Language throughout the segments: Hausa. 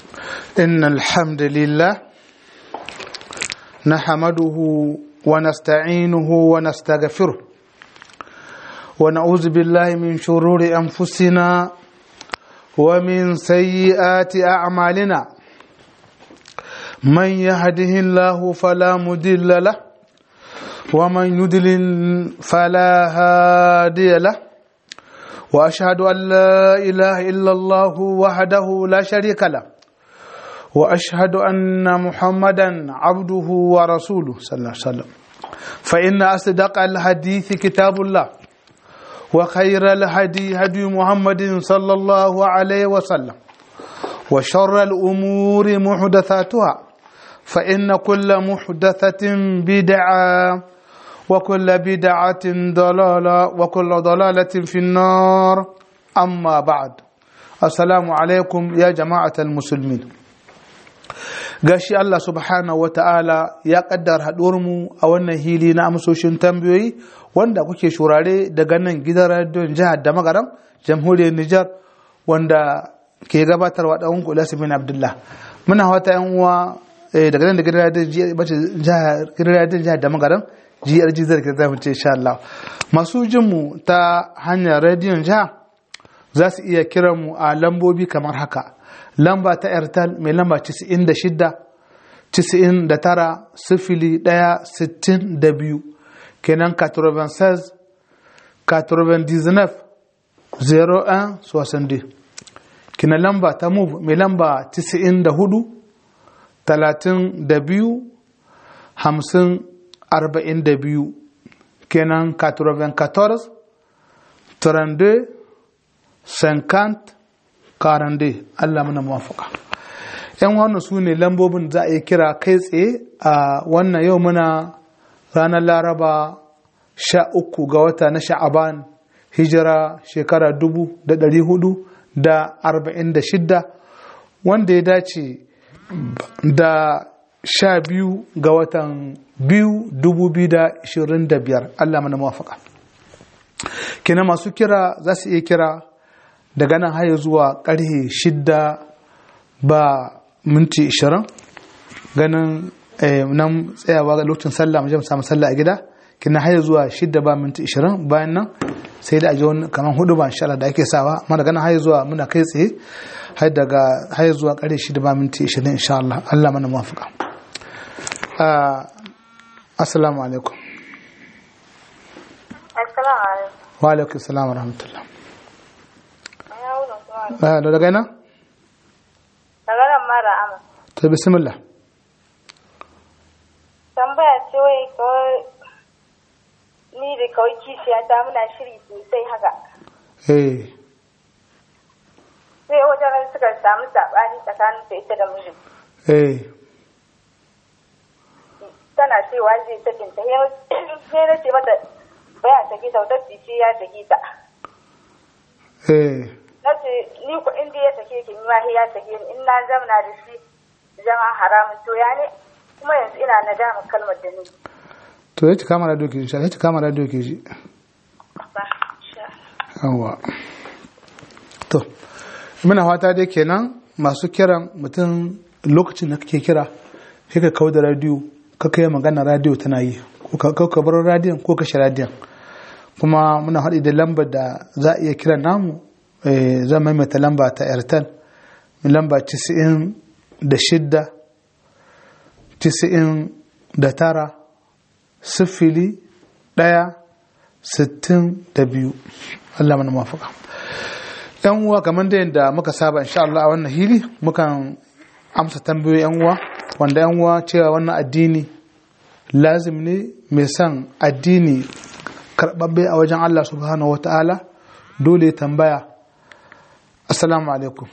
إن الحمد لله نحمده ونستعينه ونستغفره ونعوذ بالله من شرور أنفسنا ومن سيئات أعمالنا من يهده الله فلا مضل له ومن يضلل فلا هادي له واشهد ان لا اله الا الله وحده لا شريك له واشهد ان محمدا عبده ورسوله صلى الله عليه وسلم فان اصدق الحديث كتاب الله وخير الهدي هدي محمد صلى الله عليه وسلم وشر الامور محدثاتها فان كل محدثه بدعه وكل بدعة ضلالة وكل ضلالة في النار أما بعد السلام عليكم يا جماعة المسلمين gashi Allah subhanahu wa ta'ala ya kaddar mu a wannan hili na amsoshin tambayoyi wanda kuke shurare daga nan gidan radiyon jihar da magaram jamhuriyar Nijar wanda ke gabatarwa ɗan kula bin Abdullah muna wata yan uwa daga nan da gidan radiyon jihar da magaram GRG zai ka zamu ce insha Allah masu jin mu ta hanyar rediyon jiha za su iya kiran mu a lambobi kamar haka lamba ta Airtel mai lamba 96 99 sifili ɗaya sittin da biyu kenan 96 99 01 62 kina lamba ta move mai lamba 94 32 50 arba'in da biyu kenan 94 32 50 42 Allah mana mawafaka yan wannan su ne lambobin za a yi kira kai tsaye a wannan yau muna ranar laraba sha uku ga wata na sha'aban hijira shekara dubu da dari hudu da arba'in da shidda wanda ya dace da sha biyu ga watan biyu dubu biyu da ishirin da biyar Allah mana mawafaka kina masu kira za su iya kira daga nan haya zuwa karhe shidda ba minti ishirin ganin nan tsayawa ga lokacin sallah mu samu sallah a gida kina haya zuwa shidda ba minti ishirin bayan nan sai da aji wani kamar hudu ba insha da ake sawa amma daga nan haya zuwa muna kai tsaye har daga haya zuwa karhe shidda ba minti ishirin insha Allah Allah mana mawafaka assalamu alaikum wa alaikum salam wa rahmatullah da daga ina? daga nan mara ama ta bismillah tambaya ce wai kawai ni da kawai kishiya ta muna shiri sosai haka eh sai wajen suka samu saɓani tsakanin da ita da mijin eh tana cewa zai sakin ta sai na ce mata baya saki ta wata ce ya saki ta eh na ce ni ku inda ya sake ki ni ma ya sake ni in na zamana da shi zama haramun to ya ne kuma yanzu ina nadama kalmar da ni to ya ci kama radio ke ji ya ci kama radio ke ji yawa to muna fata dai kenan masu kiran mutum lokacin da kake kira sai ka kawo da radio ka kai magana radio tana yi ko ka bar radiyon ko kashe radiyon kuma muna haɗi da lambar da za a iya kiran namu zan maimaita lamba ta airtel lamba 96 99 sifili ɗaya sittin da biyu Allah mana mafaka yan uwa kamar da yadda muka saba insha Allah a wannan hili mukan amsa tambayoyi yan uwa wanda yan uwa cewa wannan addini lazim ne mai son addini karɓaɓɓe a wajen Allah subhanahu wa ta'ala dole tambaya assalamu alaikum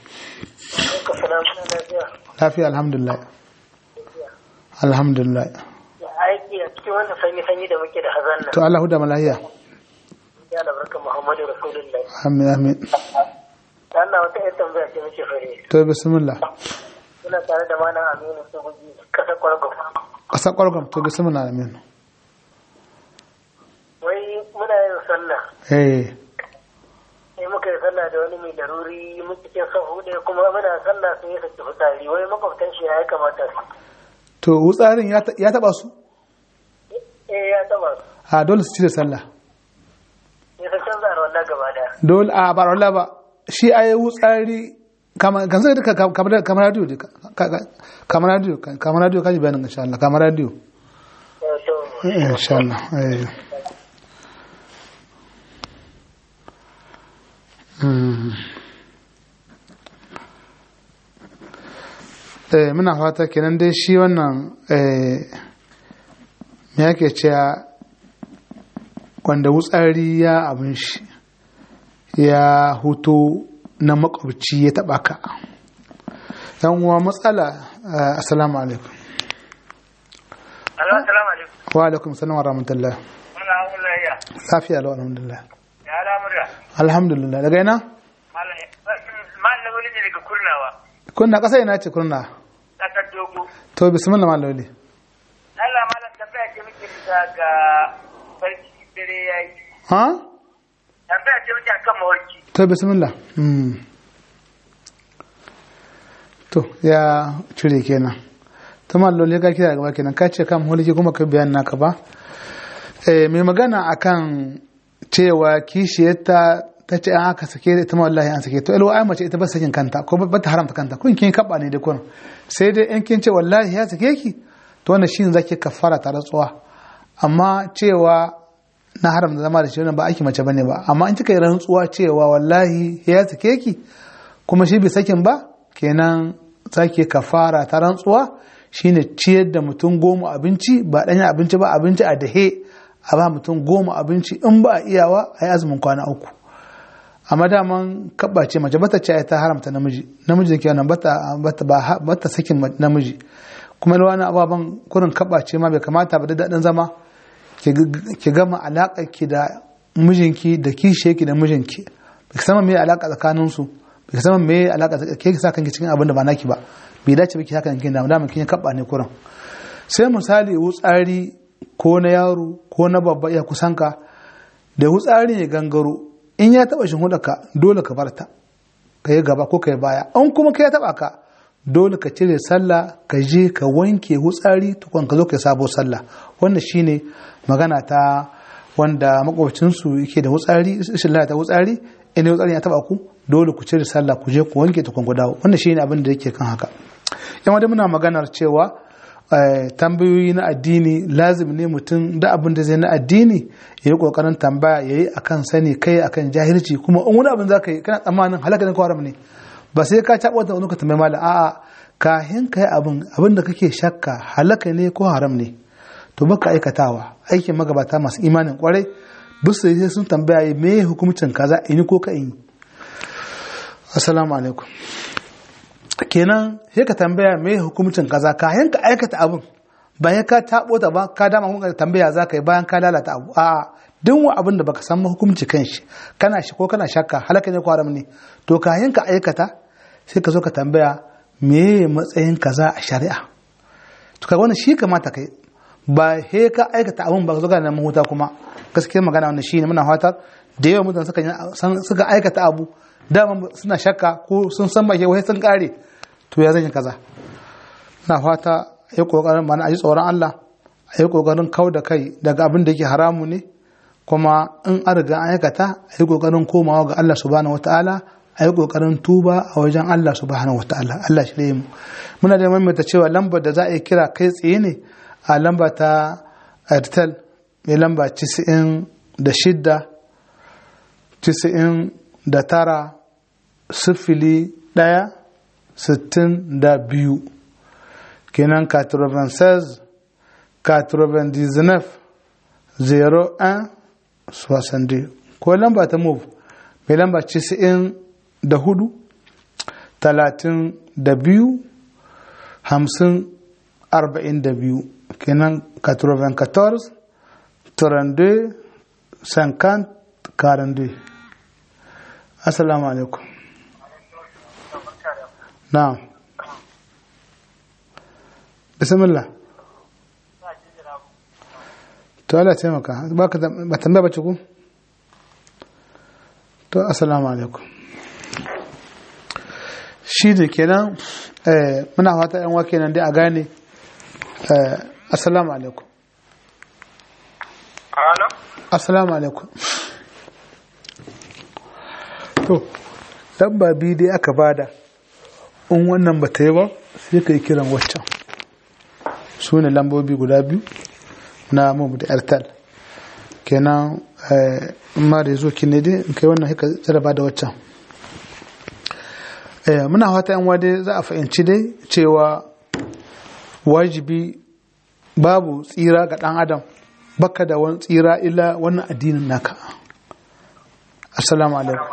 lafiya alhamdulillah alhamdulillah aiki a cikin wannan sanyi-sanyi da muke da hazan nan. to Allah da malahiya Ya albarka Muhammadu Rasulullahi. amin amin Allah wata ƴan tambaya ce muke fare. to bismillah Muna tare da malam Aminu Sogoji kasa kwargo. ƙasa ƙwargwam to bismillah amin Wai muna yin sallah eh sai muka yi sallah da wani mai daruri mun cikin son hudu kuma muna sallah sai ya saki fitsari wai makwabtan shi ya kamata su to wutsarin ya ta- ya taba su eh ya taba su a dole su cire sallah sai sun canza da wannan gaba daya dole a ba Allah ba shi ayi wutsari kamar kan sai duka kamar kamar radio duka kamar radio kamar radio kaji bayanin insha Allah kamar radio Eh, to insha Allah eh Mm. eh muna fata kenan dai shi wannan eh me yake cewa wanda wutsari ya abin shi ya huto na makwabci ya taba ka yan uwa matsala eh, assalamu alaikum Alo, assalamu alaikum. wa alaikum salam wa rahmatullah Muna hawan layya. lafiya lau alhamdulillah Ya al'amura. alhamdulillah daga ina Malam wani ne daga kurnawa. kunna kasa ina ce kunna Ƙasar dogo. to bismillah maloli Allah malam tambaya ce muke bisa ga farki dare ya yi. ha Tambaya ce muke akan mawarki. to bismillah mm. to ya cire kenan to maloli ka kira gaba kenan ka ce kan mulki kuma ka bayan naka ba eh mai magana akan cewa kishiyarta ta ce an aka sake ita ma wallahi an sake to ilwa ai mace ita ba sakin kanta ko ba ta haramta kanta kun kin kaba ne da kun sai dai in kin ce wallahi ya sake ki to wannan shine zaki kafara ta rantsuwa amma cewa na haramta zama da shi wannan ba aiki mace bane ba amma in kika yi rantsuwa cewa wallahi ya sake ki kuma shi bai sakin ba kenan zaki kafara ta rantsuwa shine ciyar da mutum goma abinci ba ɗanyen abinci ba abinci a dahe a ba mutum goma abinci in ba a iyawa a yi azumin kwana uku amma daman kabba ce mace bata ce ta haramta namiji namiji ke nan bata bata ba bata sakin ma- namiji kuma da wani ababen kurin kabba ce ma bai kamata ba da daɗin zama ki g- ki gama alaƙa ki da mijinki da kishe ki da mijinki bai san me alaƙa tsakanin su bai san me alaƙa tsaka- ke ki sa kanki cikin abin da ba naki ba bai dace ba ki haka kin da daman kin kabba ne kurin sai misali wutsari ko na yaro ko na babba ya kusanka da wutsari ya gangaro in ya taba ka dole ka barta ka yi gaba ko ka yi baya an kuma ka ya taba ka dole ka cire sallah ka je ka wanke wutsari tukun ka zo ka yi sabo sallah wannan shine magana ta wanda makwabcinsu yake da wutsari ishin ta wutsari in wutsari ya taba ku dole ku cire sallah ku je ku wanke tukun ku dawo wannan shine abin da yake kan haka yan wadda muna maganar cewa eh, tambayoyi na addini lazim ne mutum da abin da zai na addini ya yi kokarin tambaya ya yi akan sani kai akan jahilci kuma in wani abin za ka yi kana tsammanin halaka ne ko haram ne ba sai ka caɓa wata wani ka tambayi malam a'a kahin ka yi abin abin da kake shakka halaka ne ko haram ne to baka aikatawa aikin magabata masu imanin kwarai bisu sai sun tambaya me hukumcin kaza in yi ko ka in yi assalamu alaikum kenan sai ka tambaya me hukumcin kaza kayan ka aikata abin bayan ka tabo ta ba ka dama kuma tambaya za ka yi bayan ka lalata abu a duk wa abin da baka san hukunci kan shi kana shi ko kana shakka halaka ne ko haram ne to kayan ka aikata sai ka zo ka tambaya me matsayin kaza a shari'a to kaga wannan shi kamata kai ba he ka aikata abin ba ka zo ga nan mahuta kuma gaskiyar magana wannan shine muna fatar da yawa mutane suka yi- suka aikata abu dama suna shakka ko sun san ba ke wai sun kare to ya zan yi kaza na fata a yi kokarin mana a ji tsoron Allah a yi kokarin kau da kai daga abin da yake haramu ne kuma in an riga an aikata a yi kokarin komawa ga Allah subhanahu wataala a yi kokarin tuba a wajen Allah subhanahu wataala Allah shi mu muna da maimaita cewa lambar da za a yi kira kai tsaye ne a lamba ta airtel mai lamba 96 90 da tara sifili ɗaya sittin da biyu kenan 96 99 01 62 ko lamba ta move mai lamba 94 da hudu talatin da biyu hamsin arba'in da biyu kenan 94 32 50 42 assalamu alaikum na'am bismillah to Allah taimaka ba ka ba tambaya bace ku to assalamu alaikum shi da kenan eh, muna fata yan wake nan dai a gane eh, assalamu alaikum Alo? assalamu alaikum to lamba biyu dai aka bada in wannan ba ta yi ba sai ka yi kiran waccan su ne lambobi guda biyu na mamu da airtel kenan eh, in ma da ya zo ki ne dai in kai wannan haka jaraba da waccan Eh, muna fata yan wade za a fahimci dai cewa wajibi babu tsira ga ɗan adam baka da wani tsira illa wannan addinin naka assalamu alaikum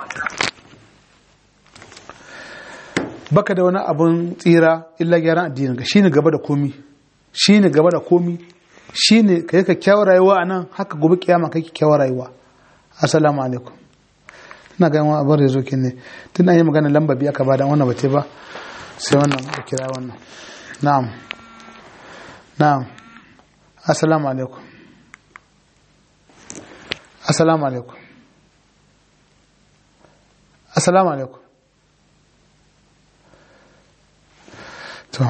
baka da wani abun tsira illa gyaran addinin ka shine gaba da komi shine gaba da komi shine kai ka kyawar rayuwa a nan haka gobe kiyama kai kyawar rayuwa assalamu alaikum ina ga wani abin rezo kin ne tun an yi magana lamba biyu aka bada wannan bace ba sai wannan da kira wannan na'am na'am assalamu alaikum assalamu alaikum assalamu alaikum to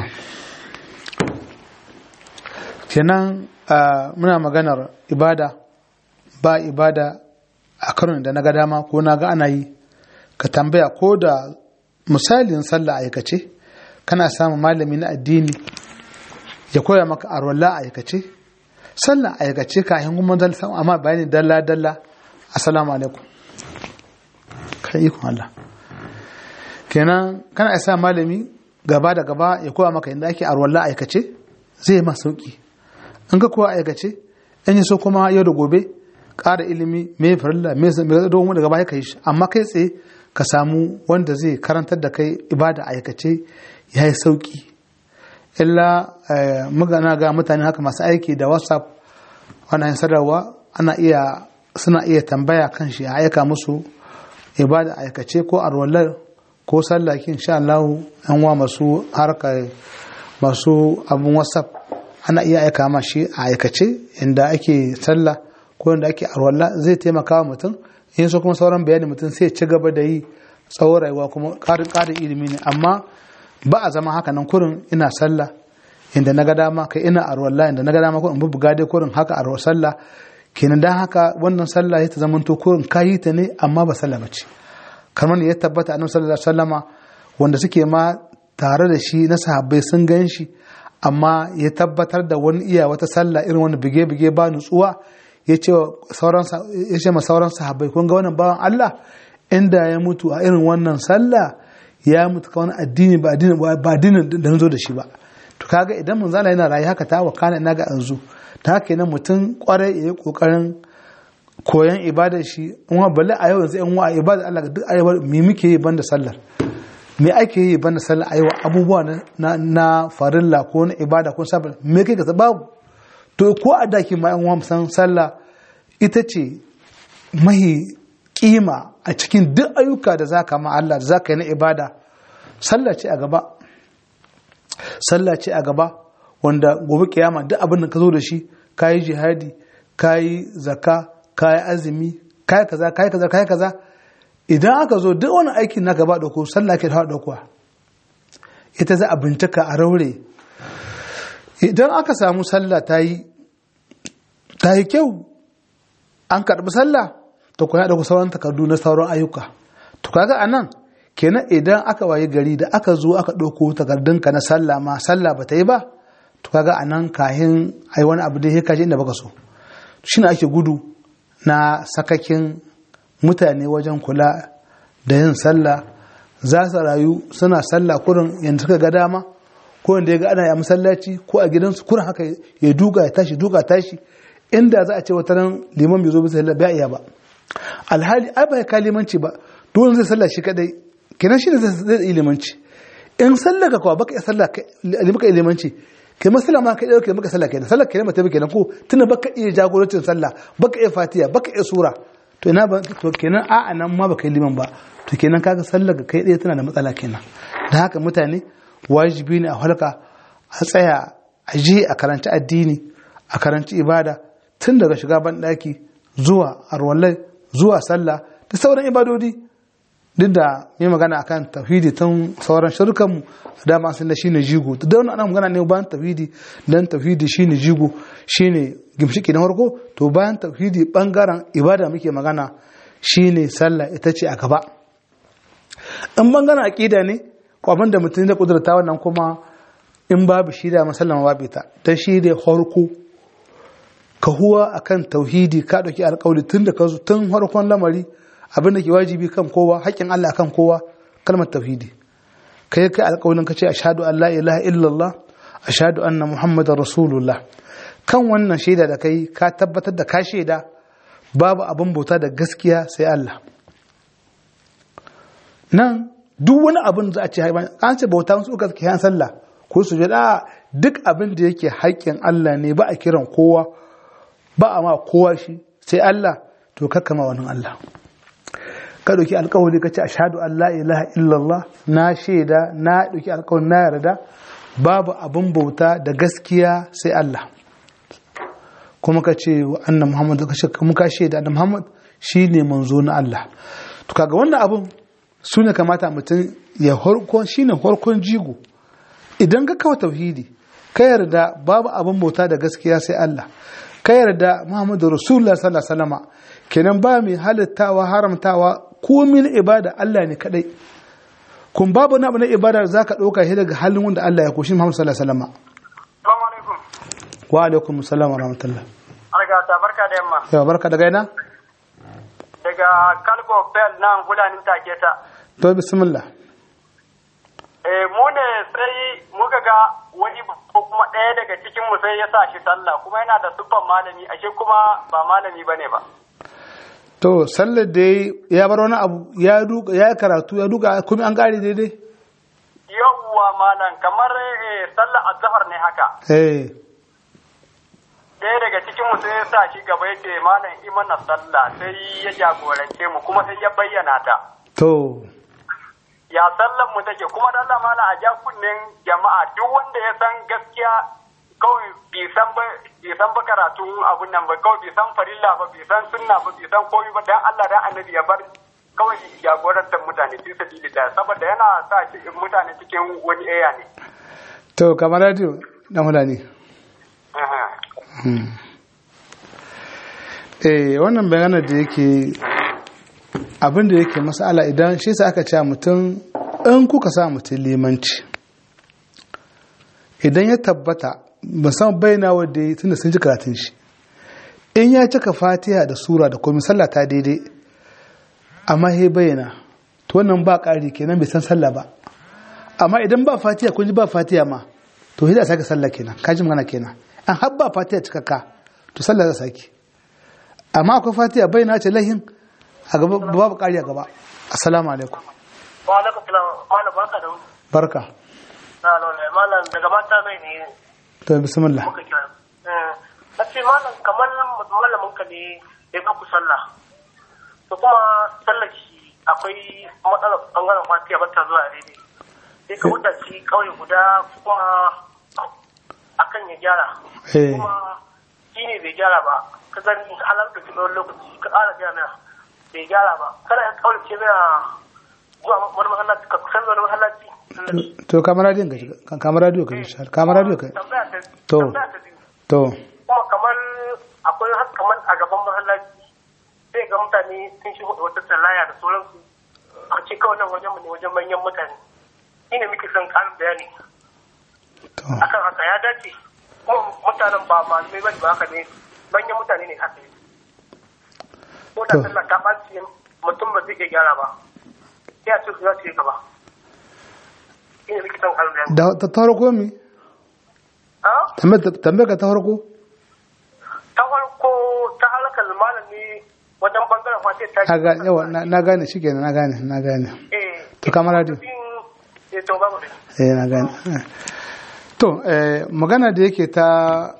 kenan ah, muna maganar ibada ba ibada a karon da na ga dama ko na ga ana yi ka tambaya ko da misalin sallah aikace kana samun malami na addini ya koya maka arwallah aikace sallah aikace ka hin kuma dal amma bayani dalla dalla assalamu alaikum kai ikon Allah kenan kana isa malami gaba da gaba ya koya maka inda ake arwallah aikace zai ma sauki in ka koya aikace in yi so kuma yau da gobe ƙara ilimi mai farilla mai zai don daga baya ka yi shi amma kai tsaye ka samu wanda zai karantar da kai ibada aikace ya yi sauki illa magana ga mutane haka masu aiki da whatsapp wannan sadarwa ana iya suna iya tambaya kan shi a aika musu ibada aikace ko arwallar ko sallakin sha Allah yan wa masu harka masu abun whatsapp ana iya aika ma shi a aikace inda ake sallah ko inda ake arwalla zai taimaka wa mutum in so kuma sauran bayani mutum sai ci gaba da yi tsawon rayuwa kuma ƙarin ƙarin ilimi ne amma ba a zama haka nan kurin ina sallah inda na ga dama kai ina arwalla inda na ga dama ko in bubuga dai kurin haka arwa sallah kenan dan haka wannan sallah ya ta zama to kurin kayi ta ne amma ba sallah bace kamar ya tabbata annabi sallallahu alaihi wasallama wanda suke ma tare da shi na sahabbai sun gan shi amma ya tabbatar da wani iya wata sallah irin wani bige-bige ba nutsuwa ya ce ma sauran sahabbai kun ga wannan bawan Allah inda ya mutu a irin wannan sallah ya mutu ka wani addini ba addini ba addinin da nazo da shi ba to kaga idan mun zala yana rayu haka ta wakana ina ga anzu ta haka nan mutum kwarai ya yi kokarin koyan ibadar shi in wa balle a yau yanzu in wa ibadar Allah duk ayyuka me muke yi banda sallar me ake yi banda sallar ayyuka abubuwa na na farilla ko na ibada ko sabon me kai ka babu to ko a daki ma yan san sallah ita ce mahi kima a cikin duk ayyuka da zaka ma Allah da zaka yi na ibada sallah ce a gaba sallah ce a gaba wanda gobe kiyama duk abin da ka zo da shi kayi jihadi kayi zakka kayi azumi kayi kaza kayi kaza kayi kaza idan aka zo duk wani aikin na gaba dauko sallah ke da daukowa ita za a bincika a raure idan aka samu sallah ta yi ta yi kyau an karɓi sallah to kuna da sauran takardu na sauran ayyuka to kaga anan kenan idan aka waye gari da aka zo aka ɗauko takardunka na sallah ma sallah ba ta yi ba to kaga anan kahin ai wani abu da ya kaje inda baka so shine ake gudu na sakakin mutane wajen kula da yin sallah za su rayu suna sallah kurin yanda suka ga dama ko wanda ya ga ana yi masallaci ko a gidansu kurin haka ya duka ya tashi duka tashi inda za a ce wata ran liman bai zo bisa sallah bai iya ba alhali ai bai ka limanci ba dole zai sallah shi kadai kenan shi ne zai yi limanci in sallah ka kuwa baka iya sallah baka iya limanci kai masala ma kai dauke maka sallah kenan sallah kenan mata kenan ko tunda baka iya jagorancin sallah baka iya fatiha baka iya sura to ina ba to kenan a'a nan ma baka yi liman ba to kenan kaga sallah ga kai ɗaya tana da matsala kenan da haka mutane wajibi ne a halka a tsaya a je a karanci addini a karanci ibada tun daga shiga banɗaki zuwa arwallai zuwa sallah da sauran ibadodi duk da mai magana akan tauhidi tun sauran shirkan mu da ma sun da shine jigo da wannan ana magana ne bayan tauhidi dan tauhidi shine jigo shine gimshiki na farko to bayan tauhidi bangaren ibada muke magana shine sallah ita ce a gaba in bangaren aqida ne ko abin da mutum da kudurta wannan kuma in babu shi da masallama babu ita ta shi da harko ka huwa akan tauhidi ka dauki alƙawari tun da ka zo tun harkon lamari abin da ke wajibi kan kowa haƙƙin Allah kan kowa kalmar tauhidi kai kai alƙawarin ka ce ashhadu an la ilaha illallah ashhadu anna muhammadar rasulullah kan wannan shaida da kai ka tabbatar da ka shaida babu abin bauta da gaskiya sai Allah nan duk wani abin za a ce an ce bauta wasu uka kiyan sallah ko su jada duk abin da yake haƙƙin Allah ne ba a kiran kowa ba a ma kowa shi sai Allah to kakkama wani Allah ka ɗauki alkawari ka ce ashhadu an la ilaha illallah na shaida na ɗauki alkawari na yarda babu abin bauta da gaskiya sai Allah kuma ka ce wa anna Muhammad ka ce kuma ka shaida anna Muhammad shine manzo na Allah to kaga wannan abun su ne kamata mutum ya harkon shine harkon jigo idan ka kawo tauhidi ka yarda babu abin bauta da gaskiya sai Allah ka yarda Muhammadu Rasulullah sallallahu alaihi wasallam kenan ba mai halittawa haramtawa komin ibada Allah ne kadai kun babu na abu na ibada za ka ɗauka shi daga halin wanda Allah ya koshi Muhammadu sallallahu alaihi wasallam Assalamu alaikum. wa alaikum assalam wa rahmatullah Argata barka da yamma. yawa barka daga ina Daga Kalgo Bell nan Hulanin Taketa. to bismillah Eh mu ne sai muka ga wani ko kuma ɗaya daga cikin mu sai ya sa shi sallah kuma yana da siffan malami ashe kuma ba malami bane ba. to sallar da ya bar wani abu ya duka ya karatu ya duka kuma an gari daidai Yawwa malam kamar eh, sallah azhar ne haka. eh Ɗaya daga cikin mu sai ya sa shi gaba yace malam imana sallah sai ya jagorance mu kuma sai ya bayyana ta. to ya sallan mu take kuma da Allah mala a ja kunnen jama'a duk wanda ya san gaskiya kawai bai san ba bai san ba karatu abun nan ba kawai bai san farilla ba bai san sunna ba bai san komai ba dan Allah dan annabi ya bar kawai jagorantar mutane fi sabili da saboda yana sa cikin mutane cikin wani aya ne to kamar radio dan hulani Aha. eh wannan bayanan da yake abin da yake masala idan shi sa aka ce mutum in kuka sa mutum limanci idan ya tabbata musamman bayyana wadda ya tunda sun ji karatun shi in ya cika fatiha da sura da komai sallah ta daidai amma ya bayyana to wannan ba ƙari kenan bai san sallah ba amma idan ba fatiha kun ji ba fatiha ma to hida sake sallah kenan ka ji magana kenan an har ba fatiha cikakka to sallah za sake amma akwai fatiha bayyana ce lahin a gaba babu ƙari a gaba assalamu alaikum wa alaikum salam malam barka da barka na lalle malam daga mata mai ne to bismillah muka kira na ce malam kamar malamin ka ne ya ku sallah to kuma sallar shi akwai matsalar bangaren fatiya ba ta zuwa daidai sai ka wuta shi kauye guda kuma akan ya gyara eh kuma shi ne bai gyara ba ka gani halar da tsawon lokaci ka ƙara gyara mai bai gyara ba kana ya kauye ce mai zuwa wani mahallaci ka kusan wani mahallaci to kamar radio ka shiga kamar radio ka shiga kamar radio ka tambaya ta To. tambaya ta biyu to kuma kamar akwai har kamar a gaban mahallaci sai ga mutane sun shigo da wata sallaya da sauransu a ce kawai nan wajen mu ne wajen manyan mutane shi ne muke son ƙarin bayani to akan haka ya dace kuma mutanen ba malamai ba ne ba haka ne manyan mutane ne haka ne ko da To. sallah ta ɓaci mutum ba zai iya gyara ba sai a ce su za su yi gaba shi ne muke son ƙarin bayani da ta ta farko mi Ah? tambayar ka ta farko ta farko ta halakar malami wajen bangaren kwace ta na ga yawa na na gane shikenan na gane na gane eh to kamar radio eh to babu da eh na gane to eh magana da yake ta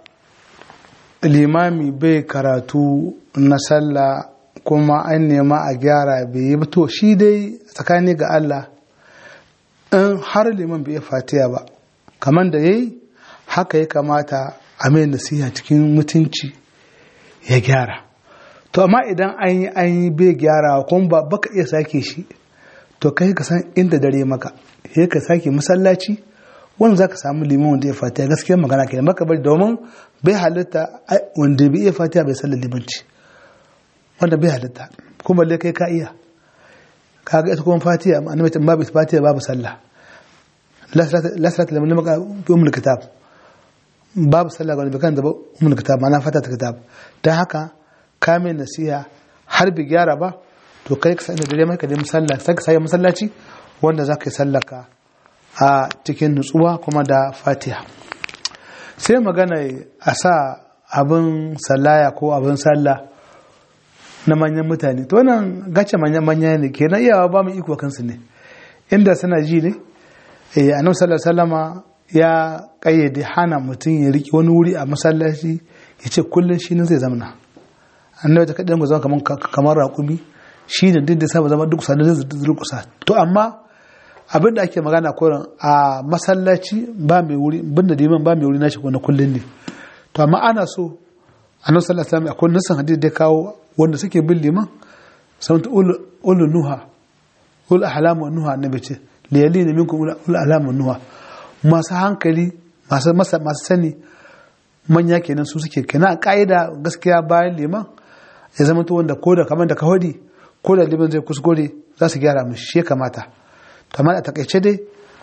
limami bai karatu na sallah kuma an nema a gyara bai yi ba to shi dai tsakani ga Allah in har liman bai iya fatiya ba kamar da yayi haka ya kamata a mai nasiha cikin mutunci ya gyara to to amma idan an yi an yi bai gyarawa kuma ba baka iya sake shi to kai ka san inda dare maka sai ka sake masallaci wanda za ka samu liman wanda ya fatiha gaskiya magana kenan baka bari domin bai halitta wanda bai iya fatiha bai sallar limanci wanda bai halitta kuma balle kai ka iya kaga ita kuma fatiha annabi ta babu fatiha babu sallah la salata liman maka bi umul kitab babu sallah ga wanda kan da umul kitab ma'ana fata ta kitab dan haka ka mai nasiha har bi gyara ba to kai ka sani da dare maka da musalla sai ka sai masallaci wanda za ka yi sallaka a cikin nutsuwa kuma da fatiha sai magana a sa abin sallaya ko abin sallah na manyan mutane to wannan gace manyan manya ne kenan iyawa ba mu iko kansu ne inda suna ji ne eh annabi sallallahu alaihi ya kayyade hana mutum ya riki wani wuri a masallaci ya ce kullum shi ne zai zamana annabi ta kaɗin zama kamar kamar raƙumi shi ne duk da saba zama duk sanar da durkusa to amma abin da ake magana koran a masallaci ba mai wuri banda liman ba mai wuri nashi na kullum ne to amma ana so annabi sallallahu alaihi wasallam akwai nasan hadisi da kawo wanda suke bin liman sun ta ulu nuha ul ahlamu nuha annabi ce liyali ne minkum ul ahlamu nuha masu hankali masu masu sani manya kenan su suke kenan a ka'ida gaskiya bayan liman ya zama to wanda ko da kamar da kawadi ko da liman zai kuskure za su gyara mishi shi kamata kamar a takaice dai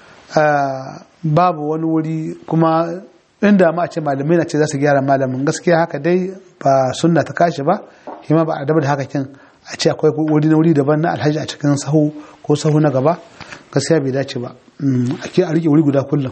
babu wani wuri kuma inda ma a ce malamai na ce za su gyara malamin gaskiya haka dai ba sunna ta kashi ba hima ba a daba da haka kin a ce akwai wuri na wuri daban na alhaji a cikin sahu ko sahu na gaba gaskiya bai dace ba ake a rike wuri guda kullum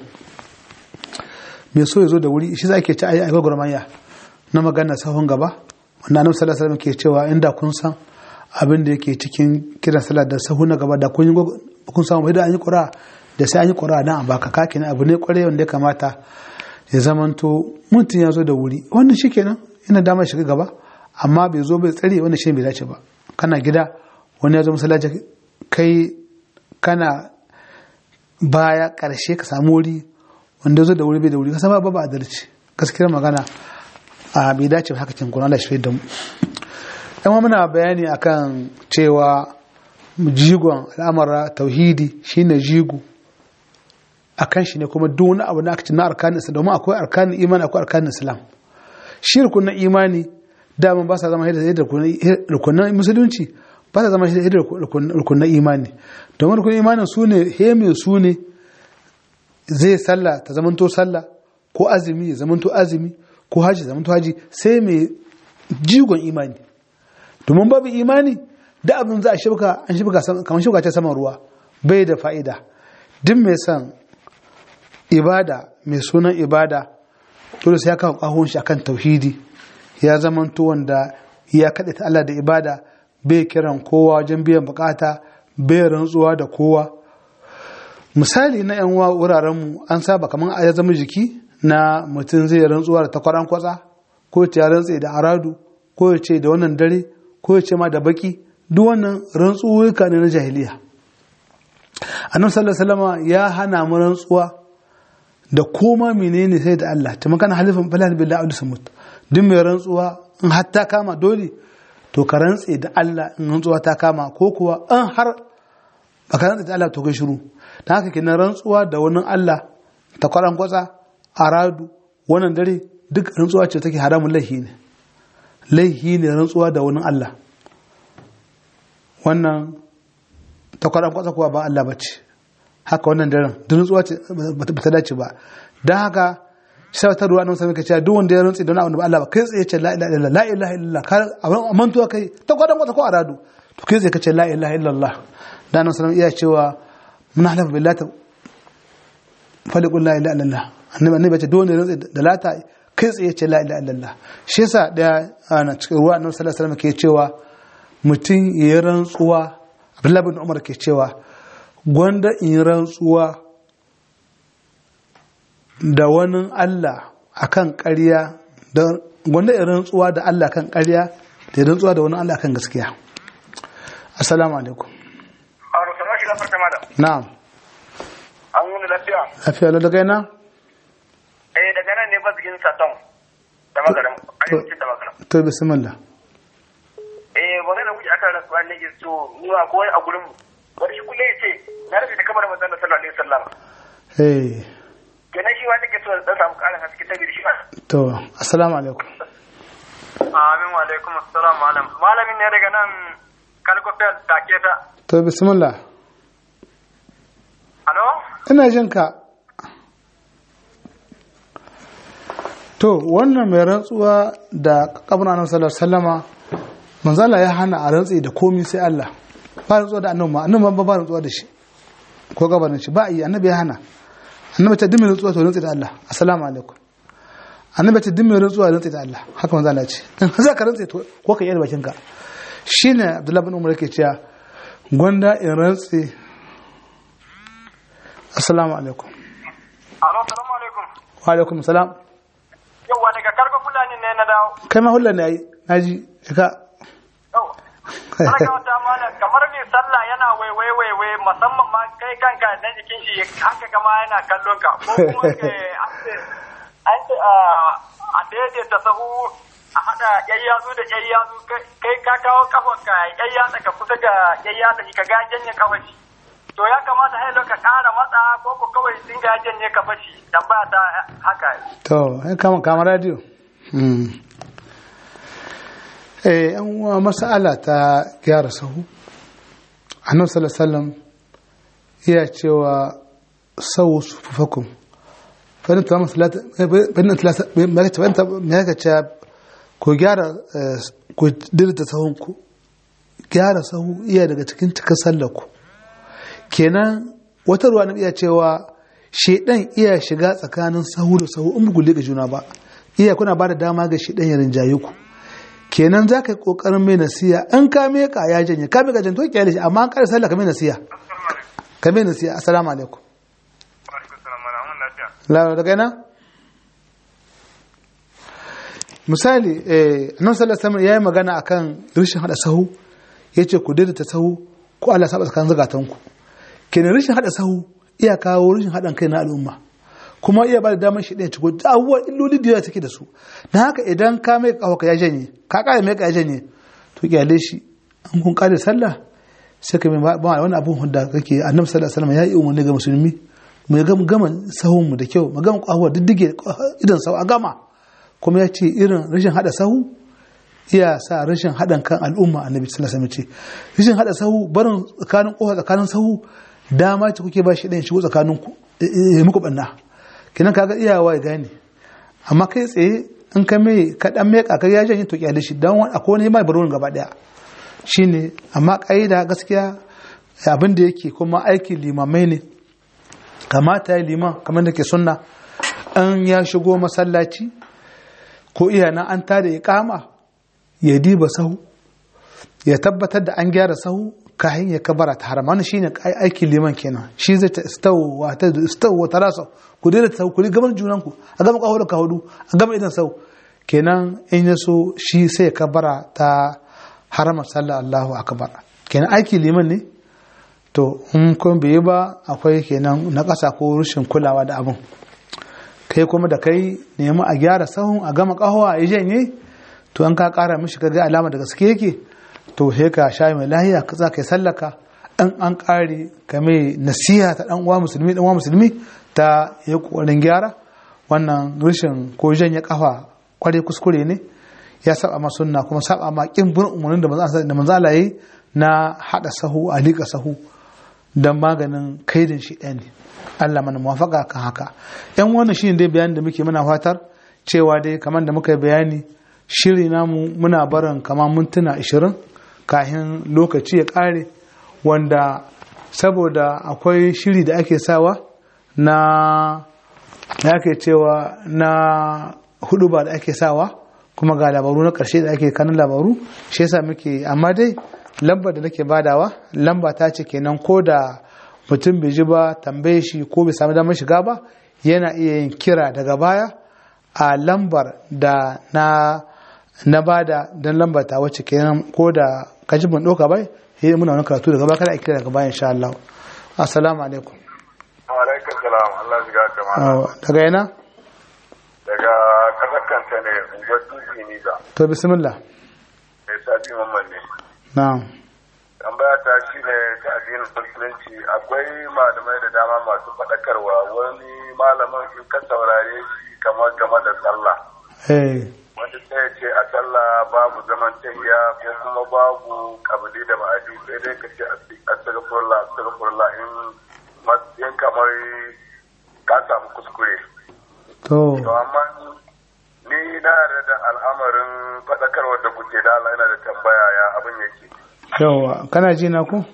mai so ya zo da wuri shi za ke ci a yi gwagwarmaya na magana sahun gaba wanda annabi sallallahu alaihi ke cewa inda kun san abin da yake cikin kiran sallah da sahu na gaba da kun yi kun samu idan an yi ƙura da sai an yi ƙura dan a baka kaki na abu ne ƙwarai wanda ya kamata ya zamanto mutum ya zo da wuri wannan shi kenan yana damar shiga gaba amma bai zo bai tsare wannan shi bai dace ba kana gida wani ya zo masallaci kai kana baya ƙarshe ka samu wuri wanda ya zo da wuri bai da wuri ka sama ba ba adalci gaskiyar magana a bai dace ba haka cin kuna Allah shi da mu yan muna bayani akan cewa jigon al'amara tauhidi shine jigo akan shi ne kuma duk wani abu na aka na arkanin islam domin akwai arkanin imani akwai arkanin islam shi rukunin imani daman ba sa zama da rukunan musulunci ba sa zama da rukunan imani domin rukunin imanin su ne heme su ne zai sallah ta zamanto sallah ko azumi ya zamanto azumi ko haji zamanto haji sai mai jigon imani domin babu imani da abin za a shibka an shibka kamar shibka ta saman ruwa bai da fa'ida duk mai son ibada mai sunan ibada dole sai ya kawo kahon shi akan tauhidi ya zamanto wanda ya kaɗe ta Allah da ibada bai kiran kowa wajen biyan bukata bai rantsuwa da kowa misali na yan wuraren mu an saba kamar ya zama jiki na mutum zai rantsuwa da takwaran kwatsa ko ya rantse da aradu ko ya ce da wannan dare ko ya ce ma da baki duk wannan rantsuwa ne na jahiliya annabi sallallahu alaihi ya hana mu rantsuwa da koma menene sai da Allah ta makana halifin falal billahi alu samut duk mai rantsuwa in har ta kama dole to ka rantse da Allah in rantsuwa ta kama ko kuwa in har baka rantse da Allah to kai shiru dan haka kenan rantsuwa da wani Allah ta kwaran kwatsa aradu wannan dare duk rantsuwa ce take haramun laihi ne laihi ne rantsuwa da wani Allah wannan ta kwaran kwatsa kuwa ba Allah bace haka wannan daren duk rantsuwa ce ba ta dace ba don haka sai ta ruwa nan sai ka ce duk wanda ya rantsi don abin da ba Allah ba kai tsaye ce la ilaha illallah la ilaha illallah kar a mantuwa kai ta kwadan kwata ko aradu to kai tsaye ka ce la ilaha illallah da nan sallallahu iya cewa mun halafa billahi ta faliqul la ilaha illallah annabi annabi ce duk wanda ya rantsi da lata kai tsaye ce la ilaha illallah shi yasa da ana cikin ruwa nan sallallahu alaihi wasallam ke cewa mutum ya rantsuwa Abdullahi bin Umar ke cewa gwanda in rantsuwa da wani Allah akan ƙarya da gwanda in rantsuwa da Allah kan ƙarya da in rantsuwa da wani Allah kan gaskiya assalamu alaikum na'am an wuni lafiya lafiya lo daga yana eh daga nan ne bazikin saton da magaram arewacin da magaram to bismillah nake so nuna ko wani a gurin mu wani shi kullum ya ce na rufe da kamar manzon sallallahu alaihi wasallam eh kenan shi ma nake so dan samu ƙarin haske ta shi ma to assalamu alaikum amin wa alaikum assalam malam malamin ne daga nan kalkofel take ta to bismillah alo ina jin ka to wannan mai rantsuwa da kabin annabi sallallahu alaihi wasallama manzala ya hana a rantsi da komi sai Allah ba rantsuwa da annabi ma annabi ba ba rantsuwa da shi ko gabanin shi ba yi annabi ya hana annabi ta dimmi rantsuwa to rantsi da Allah assalamu alaikum annabi ta dimmi rantsuwa rantsi da Allah haka manzala ya ce dan za ka rantsi to ko ka yi da bakin ka shine Abdullahi bin Umar yake cewa gwanda in rantsi assalamu alaikum alo assalamu alaikum wa alaikum salam yawa daga karko fulani ne na dawo kai ma hullar ne ai naji ka yau Ana wata mana kamar mai sallah yana waiwai waiwai musamman ma kai kanka na jikin shi haka kama yana kallon ka ko kuma eh, an ce an ce ah, a daidaita sahu a haɗa yayyatsu da yayyatsu kai ka kawo kafarka yayyatsa ka kusa ga yayyatsa ka ga janye kafashi to ya kamata hailo ka ƙara matsa ko ko kawai dinga janye kafashi dan ba ta haka to ai kama kama radio hmm eh an uwa mas'ala ta gyara sahu annabi sallallahu alaihi wasallam iya cewa sawu sufufakum fa ta masalata bayan talata bayan ta me ka ce ku gyara eh, ku dirta sahunku gyara sahu iya daga cikin cikin sallarku kenan wata ruwa na iya cewa shedan iya shiga tsakanin sahu da sahu in bugu ga juna ba iya kuna ba da dama ga shedan ya rinjaye ku kenan za ka yi kokarin mai nasiya in ka meka ya janye ka meka jan to kyale shi amma an kare sallah ka mai nasiya ka mai nasiya assalamu alaikum la daga ina misali eh annabi sallallahu alaihi wasallam yayi magana akan rashin hada sahu yace ku daidaita sahu ko Allah saba tsakanin zagatanku kenan rashin hada sahu iya kawo rashin hadan kai na al'umma kuma iya ba da damar shi ɗaya ciko da abubuwan illoli da yawa take da su na haka idan ka mai kawo ka ya janye ka kare mai ka ya janye to kyale shi an kun kare sallah sai ka mai ba wani abun hunda kake annabi sallallahu alaihi wasallam ya yi umarni ga musulmi mu ga gama sahun mu da kyau mu gama kawo diddige idan sau a gama kuma ya ce irin rashin hada sahu iya sa rashin haɗin kan al'umma annabi sallallahu alaihi wasallam ce rashin hada sahu barin tsakanin kofa tsakanin sahu dama ce kuke ba shi ɗayan shigo tsakanin ku ya muku banna kinan kaga iyawa ya gane amma kai tsaye in ka mai ka dan mai kakar ya janye to kyale shi dan wani akwai wani mai baron gaba daya shine amma kaida gaskiya abin da yake kuma aikin limamai ne kamata ya liman kamar da ke sunna an ya shigo masallaci ko iya nan an tada ya kama ya diba sahu ya tabbatar da an gyara sahu kayan ya kabara ta harama wannan shine aikin liman kenan shi zai ta istawu wa ta istawu wa tarasa ku dai ta ku gaban junan ku a gama kawo da ka hudu a gama idan sau kenan in ya so shi sai ya kabara ta harama sallah Allahu akbar kenan aikin liman ne to in kun bai ba akwai kenan na ƙasa ko rashin kulawa da abin kai kuma da kai nemi a gyara sahun a gama kahowa a yi janye to an ka kara mishi ka ga alama da gaske yake to he ka sha mai lahiya ka za ka yi sallaka an an kare ka mai nasiha ta dan uwa musulmi dan uwa musulmi ta yi kokarin gyara wannan rashin ko janye kafa kware kuskure ne ya saba ma sunna kuma saba ma kin bin umarnin da manzo da manzo Allah yayi na hada sahu a liƙa sahu dan maganin kaidin shi ɗaya ne Allah mana muwafaka kan haka yan wannan shine dai bayanin da muke muna fatar cewa dai kamar da muka yi bayani shiri namu muna barin kamar mintuna 20 kafin lokaci ya kare wanda saboda akwai shiri da ake sawa na da ake cewa na hudu ba da ake sawa kuma ga labaru na karshe da ake kanin labaru shi yasa muke amma dai lambar da nake badawa lamba ta ce kenan ko da mutum bai ji ba tambaye shi ko bai sami damar shiga ba yana iya yin kira daga baya a lambar da na na bada don lambar ta wacce kenan ko da kaji ban ɗauka bai sai muna wani karatu daga baya kada a kira daga baya insha Allah assalamu alaikum wa alaikum salam Allah shiga kama daga yana daga kasar kanta ne unguwar dutse ni da to bismillah mai sabi mamman ne na'am tambaya ta shi ne ta addinin musulunci akwai malamai da dama masu faɗakarwa wani malamin in ka saurare shi kamar game da sallah eh wanda sai ya ce a sallah babu zaman tahiya ko kuma babu kabili da ma'adi sai dai ka ce astagfirullah astagfirullah in matsayin kamar ka samu kuskure to to amma ni na yarda da al'amarin faɗakarwar da kuke da Allah yana da tambaya ya abin yake yawa kana ji na ku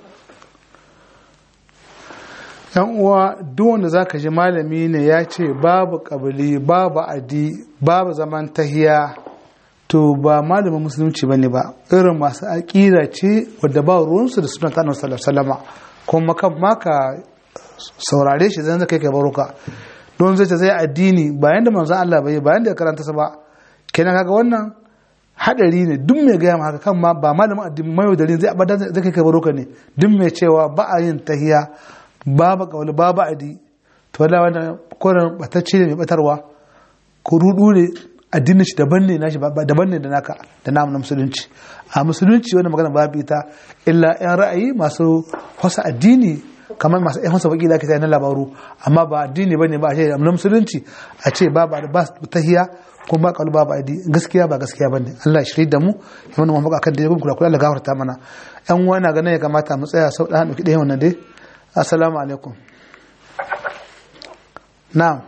yan uwa duk wanda zaka ji malami ne ya ce babu kabili babu adi babu zaman tahiya to ba malamin musulunci bane ba irin masu aƙida ce wadda ba ruwansu da sunan ta sallallahu alaihi wasallama kuma kan ma ka saurare shi zan kai kai baruka don zai ce zai addini bayan da manzon Allah bai bayan da ya karanta sa ba kenan kaga wannan hadari ne duk mai gaya haka kan ma ba malamin addini mai da zai abada zai kai kai baruka ne duk mai cewa ba a yin tahiya babu kauli babu adi to wallahi wannan koran batacce ne mai batarwa ko rudu ne addinin shi daban ne nashi ba daban ne da naka da namu na musulunci a musulunci wannan magana babu ita illa yan ra'ayi masu wasa addini kamar masu yan wasa baki da ake na labaru amma ba addini bane ba a ce na musulunci a ce babu ba tahiya ko ba kalu babu adi gaskiya ba gaskiya bane Allah ya shirye da mu ya mana mafaka kan da ya kula kula Allah gafarta mana yan uwa na ganin ya kamata mu tsaya sau da dauki ɗaya wannan dai assalamu alaikum na'am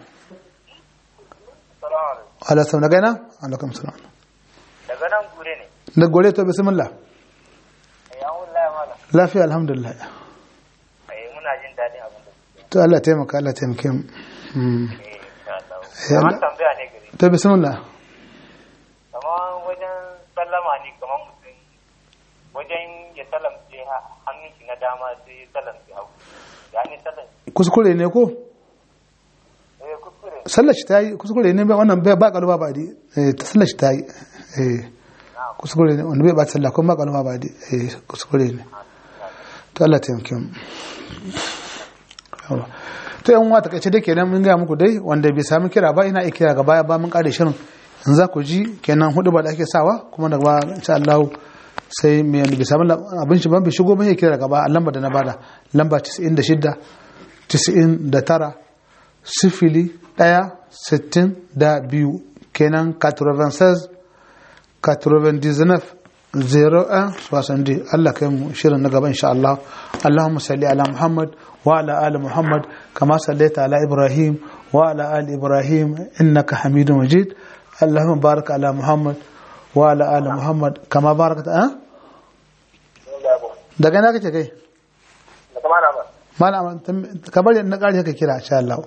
ala sau daga yana alaikum salam daga nan gure ne da gore to bismillah ya wallahi mala lafiya alhamdulillah eh muna jin dadin abin da to Allah taimaka Allah taimake mu Mm. eh insha Allah Eh, kamar Allah- tambaya ne gare to bismillah kamar wajen sallama ne kamar mutum wajen ya salamce ha- hannun shi na dama sai ya salamce hagu ya ne salam kuskure ne ko eh kuskure sallar shi ta yi kuskure ne ba wannan bai ba kalu ba ba di eh ta sallar shi ta yi eh kuskure ne wanda bai ba sallah kuma ba kalu ba ba di eh kuskure ne to Allah taimake mu Yawa. to yan wata kace dai kenan mun ga muku dai wanda bai sami kira ba ina iya kira ga baya ba mun kare shirin in za ku ji kenan hudu ba da ake sawa kuma daga ba insha Allah sai mai wanda bai sami lab- abin shi ban bai shigo ba ya kira gaba a lambar da na bada lamba 96 99 sifili ɗaya sittin da biyu kenan 96 99 01 60 Allah kai mu shirin na gaba insha Allah Allahumma salli ala Muhammad wa ala ali Muhammad kama sallaita ala Ibrahim wa ala ali Ibrahim innaka Hamidum Majid Allahumma barik ala Muhammad wa ala ali Muhammad kama barakta a daga na kake kai da kamar ba malam ka bari na kare ka kira insha Allah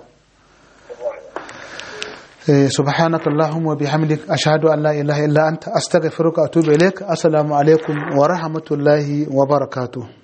إيه، سبحانك اللهم وبحمدك أشهد أن لا إله إلا أنت أستغفرك وأتوب إليك السلام عليكم ورحمة الله وبركاته